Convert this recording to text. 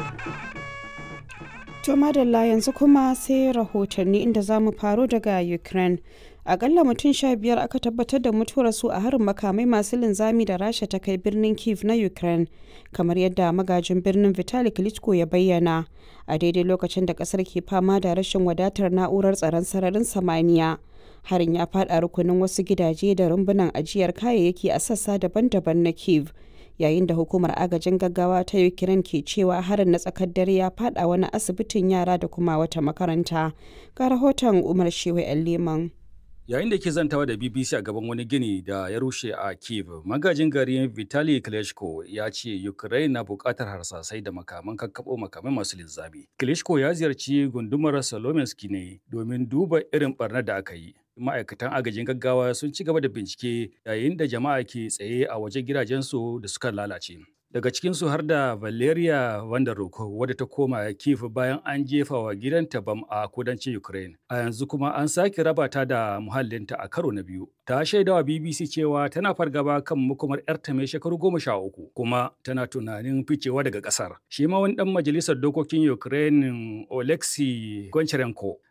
To madalla yanzu kuma sai rahotanni inda za mu faro daga Ukraine. Akalla mutum sha biyar aka tabbatar da mutuwar su a harin makamai masu linzami da Rasha ta kai birnin Kiev na Ukraine, kamar yadda magajin birnin Vitali Klitschko ya bayyana, a daidai lokacin da kasar ke fama da rashin wadatar na'urar tsaron sararin samaniya. Harin ya faɗa rukunin wasu gidaje da rumbunan ajiyar kayayyaki a sassa daban-daban na Kiev. yayin da hukumar agajin gaggawa ta ukraine ke cewa harin na tsakar dare ya fada wani asibitin yara da kuma wata makaranta ga rahoton umar shewa yan leman yayin da ke zantawa da bbc a gaban wani gini da ya rushe a kiev magajin gari vitali klitschko ya ce ukraine na bukatar harsasai da makaman kakkaɓo makamai masu linzami klitschko ya ziyarci gundumar salominski ne domin duba irin barnar da aka yi ma'aikatan agajin gaggawa sun ci gaba da bincike yayin da jama'a ke tsaye a wajen gidajensu da suka lalace daga cikinsu har da valeria vanderhoek wadda ta koma kiev bayan an jefa wa gidanta bam a kudancin ukraine a yanzu kuma an sake raba ta da muhallinta a karo na biyu ta shaidawa bbc cewa tana fargaba kan makomar yarta mai shekaru goma sha uku kuma tana tunanin ficewa daga kasar shi ma wani dan majalisar dokokin ukraine oleksiy goncharenko